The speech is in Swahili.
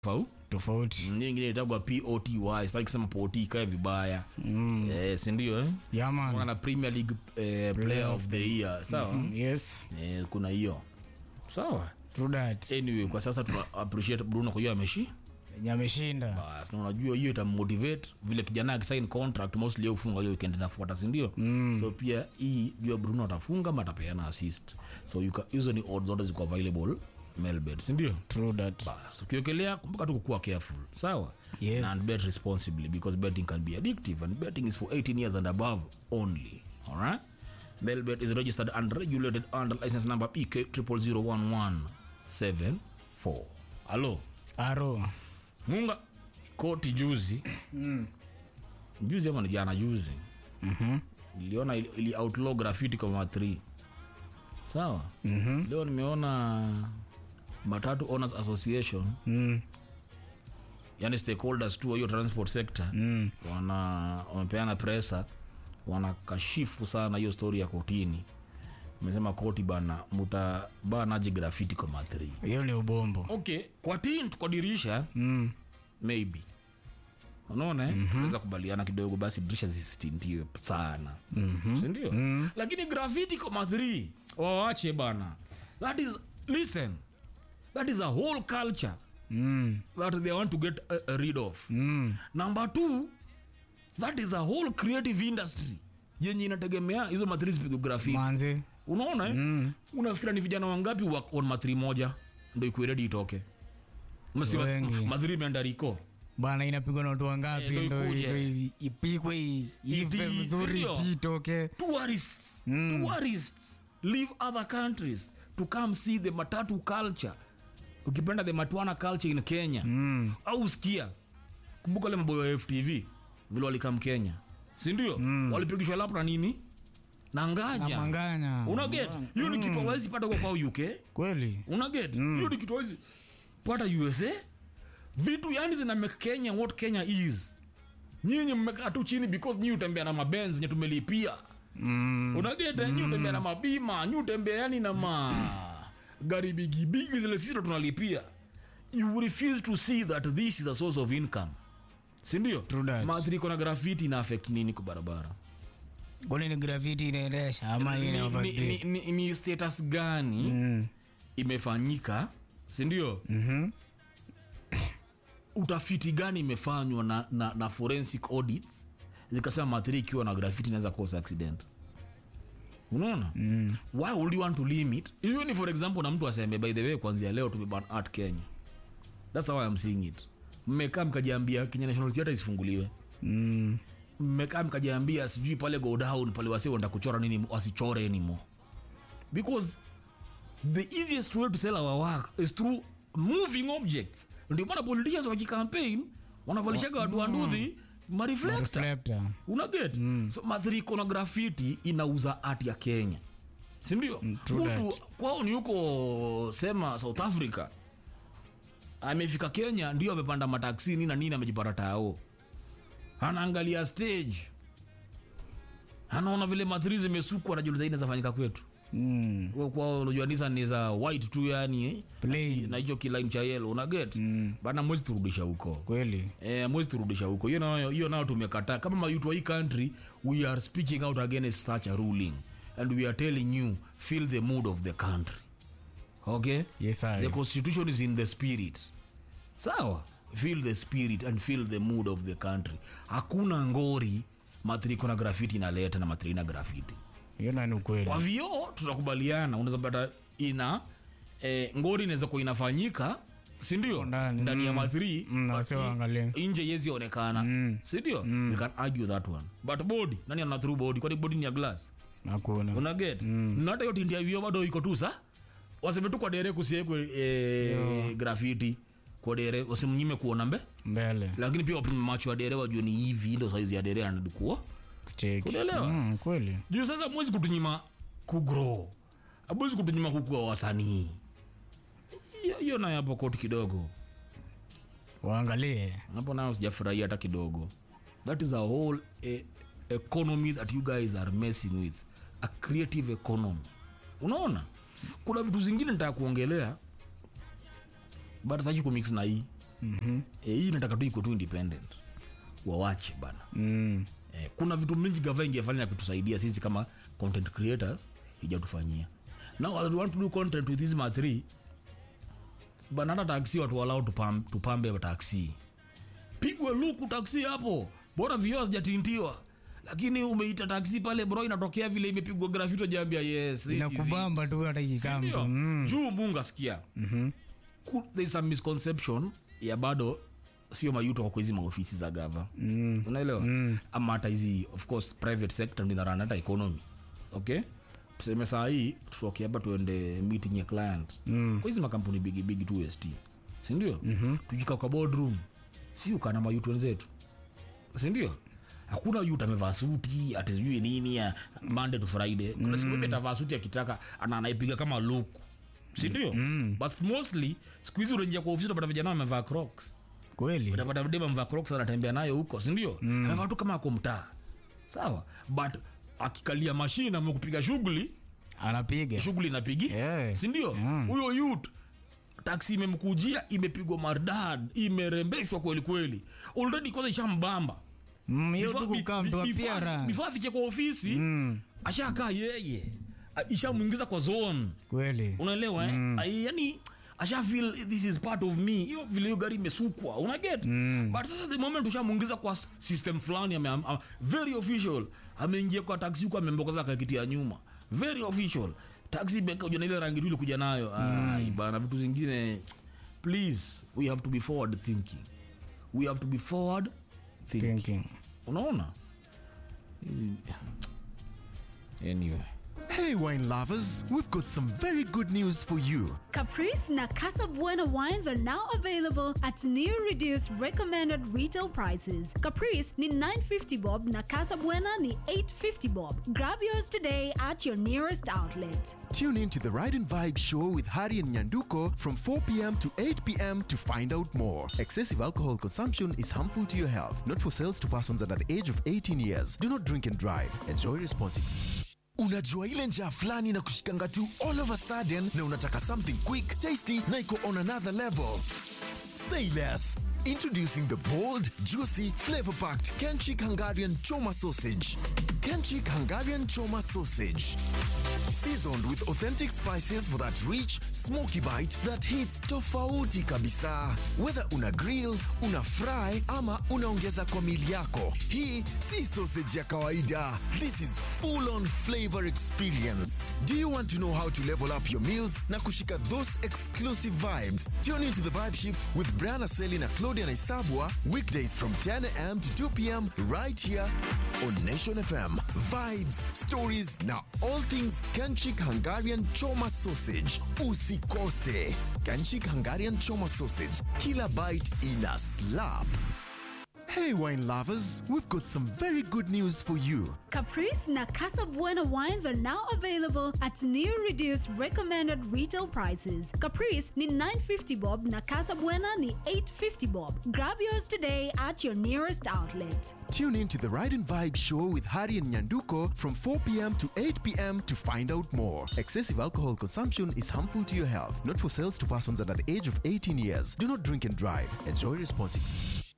fau tofauti nyingine itagwa poty sitaki kusema pot ikae vibaya mm. eh, sindio eh? yaman wana premier league eh, player of the year sawa mm, yes eh, kuna hiyo sawa true that anyway kwa sasa tuna appreciate bruno kwa hiyo ameshi Yenye ameshinda bas na unajua hiyo itamotivate vile kijana akisign contract mostly yeye ufunga hiyo weekend inafuata si ndio mm. so pia hii jua bruno atafunga ama atapeana assist so you ca- hizo ni odds zote ziko available melbet si ndio true that bas ukiokelea kumbuka tu kukuwa careful sawa Yes. and bet responsibly because betting can be addictive and betting is for 18 years and above only alright melbet is registered and regulated under license number pk 001174 halo aro munga koti juzi juzi ama ni jana juzi Mhm. niliona ili, ili outlaw graffiti kwa ma 3 sawa mm-hmm. leo nimeona matatu owners association Mm. yani stakeholders tu wa hiyo transport sector Mm. wana wamepeana presa wanakashifu sana hiyo story ya kotini mesema koti bana mutabanaji grafiti kwa matri hiyo ni ubombo okay kwa tint kwa dirisha mm. maybe unaona mm-hmm. tunaweza kubaliana kidogo basi dirisha zisitintiwe sana mm-hmm. sindio mm-hmm. lakini grafiti koma 3 wawache bana that is listen that is a whole culture Mm. that they want to get uh, rid of Mm. number two that is a whole creative industry yenye inategemea hizo matri zipigwe grafiti manzi unaona eh? mm. unafikira ni vijana wangapi wa on matri moja ndo ikueredi itoke Umesikia Wengi. matri imeenda riko bana inapigwa na watu wangapi Eh, ndo ndo ikuje. ndo i- ipigwe i- ive Iti- vizuri sindio? titoke tourists tourists leave other countries to come see the matatu culture ukipenda the matwana culture in kenya mm. au sikia kumbuka le maboyo wa ftv vile walikam kenya sindio mm. walipigishwa lap na nini na na ngaja manganya unaget hiyo ni kitu awezi pata kwa kwao uk kweli unaget hiyo ni kitu awezi pata usa vitu yani zina make kenya what kenya is nyinyi mmekaa tu chini because nyi utembea na mabenz nye tumelipia mm. unageta nyi utembea na mabima nyi utembea yani na ma gari bigibigi zile sisi ndo tunalipia you refuse to see that this is a source of income sindio True that. maathiriko na grafiti ina affect nini kwa barabara kwani ni graviti inaendesha ama ni, ina ni, overspeed? ni, ni, ni status gani Mm. imefanyika sindio Mhm. utafiti gani imefanywa na, na, na forensic audits zikasema mathiri ikiwa na grafiti inaweza cause accident unaona mm. why would you want to limit hiyo ni for example na mtu aseme by the way kwanzia leo tumeban art kenya thats how I'm seeing it mmekaa mkajiambia kenya national theatre isifunguliwe Mm. mmekaa mkajiambia sijui pale go down pale wasi wanda kuchora nini wasichore anymore because the easiest way to sell our work is through moving objects ndio maana politicians wakicampaign wanavalishaga watu wanduthi mareflector Reflector. unaget mm. so mathiriko na grafiti inauza art ya kenya sindio mm, true mtu kwao ni huko sema south africa amefika kenya ndio amepanda mataksini na nini amejipata tao anaangalia stage anaona vile mathiri zimesukwa najuliza ine zafanyika kwetu Mm. Kwa- kwao unajua Nissan ni za white tu yani eh? Plain. na hicho kilaini cha yelo unaget mm. bana mwezi turudisha huko kweli Eh, mwezi turudisha huko hiyo nayo hiyo nayo tumekataa kama mayutu wa hii country we are speaking out against such a ruling and we are telling you feel the mood of the country okay yes the I. constitution is in the spirit sawa feel the spirit and feel the mood of the country hakuna ngori matriko na grafiti inaleta na matri na grafiti hiyo nani ukweli kwa vioo tutakubaliana unaweza pata ina eh, ngori inaweza kuwa inafanyika sindio Ndani, ndani ya mm. mathri Mm, na wasio waangalie. nje yezionekana Mm. sindio we can argue that one but body nani ana through body kwani body ni ya glass hakuna unaget mm. na hata hiyo tindi ya vioo bado iko tu sa waseme tu kwa dere kusiekwe eh, grafiti kwa dere wasimnyime kuona mbe mbele lakini pia wapime macho ya dere wajue ni hivi ndo saizi ya dere anadikuwa kucheki Unaelewa? mm, kweli juu sasa mwezi kutunyima kugrow abwezi kutunyima kukua wasanii Hiyo- hiyo nayo hapo koti kidogo waangalie hapo nayo sijafurahia hata kidogo that is a whole eh, economy that you guys are messing with a creative economy unaona kuna vitu zingine nitaka kuongelea but saki kumix na hii mm-hmm. e, hii nataka tu iko tu independent wawache bana Mm. eh, kuna vitu mingi gava ingefanya kutusaidia sisi kama content creators ijatufanyia now I want to do content with hizi ma3 bana hata taksi watu walau tupam, tupambe taksi pigwe luku taksi hapo bora vioo sijatintiwa lakini umeita taksi pale bro inatokea vile imepigwa grafito jambia yes this is it. inakubamba tu hata ikikaa mtu Sindio? mm. juu mungu asikia Ku- there is some misconception ya bado sio mayuto kwa hizi maofisi za gava mm. unaelewa mm. ama hata hizi of course private sector ndio inarun hata economy okay tuseme saa hii tutoke hapa tuende meeting ya client mm. kwa hizi makampuni bigi bigi tu st sindio mm-hmm. tukika kwa boardroom si ukana mayutu wenzetu sindio hakuna yut amevaa suti ati sijui nini ya monday to friday kuna siku moja atavaa suti akitaka ana anaipiga kama luku sindio mm. but mostly siku hizi unaingia kwa ofisi utapata vijana wamevaa crocs kweli utapata dema mvaa crocs anatembea nayo huko sindio mm. amevaa tu kama ako mtaa sawa but akikalia mashine amekupiga shughuli anapiga shughuli inapigi Yeah. sindio Mm. huyo yut taksi imemkujia imepigwa mardad imerembeshwa kweli kweli already kwanza ishambamba Mm, hiyo Before- tu kukaa bi- mtu bi- before- appearance. before afike kwa ofisi ashakaa yeye A- ishamwingiza kwa zone kweli unaelewa eh? Ai, yani asha feel this is part of me hiyo vile hiyo gari imesukwa unaget but sasa the moment ushamwingiza kwa s- system fulani ame, am, very official ameingia kwa taxi huko amembokoza kakiti ya nyuma very official taxi beka uja na ile rangi tu ilikuja nayo ai bana vitu zingine please we have to be forward thinking we have to be forward thinking thinking unaona Hizi- anyway Hey, wine lovers, we've got some very good news for you. Caprice na Casa Buena wines are now available at new reduced recommended retail prices. Caprice ni 950 bob na Casa Buena ni 850 bob. Grab yours today at your nearest outlet. Tune in to the Ride and Vibe show with Hari and Nyanduko from 4 p.m. to 8 p.m. to find out more. Excessive alcohol consumption is harmful to your health, not for sales to persons under the age of 18 years. Do not drink and drive. Enjoy responsibly. unajua ile njaa fulani na kushikanga tu all of a sudden na unataka something quick tasty na iko on another level say less introducing the bold juicy flavor packed kenchik hungarian choma sausage kenchik hungarian choma sausage seasoned with authentic spices for that rich smoky bite that hits tofauti kabisa whether una grill una fry ama unaongeza kwa mili yako hii si sausage ya kawaida this is full on flavor experience do you want to know how to level up your meals na kushika those exclusive vibes tune into the vibe shift with brian aseli na claudia naisabwa weekdays from 10 a.m to 2 p.m right here on nation fm vibes stories na all things kanchik hungarian choma sausage usikose kanchik hungarian choma sausage kila bite ina slap Hey, wine lovers, we've got some very good news for you. Caprice na Casa Buena wines are now available at new reduced recommended retail prices. Caprice ni 950 bob na Casa Buena ni 850 bob. Grab yours today at your nearest outlet. Tune in to the Ride and Vibe show with Hari and Nyanduko from 4 p.m. to 8 p.m. to find out more. Excessive alcohol consumption is harmful to your health, not for sales to persons under the age of 18 years. Do not drink and drive. Enjoy responsibly.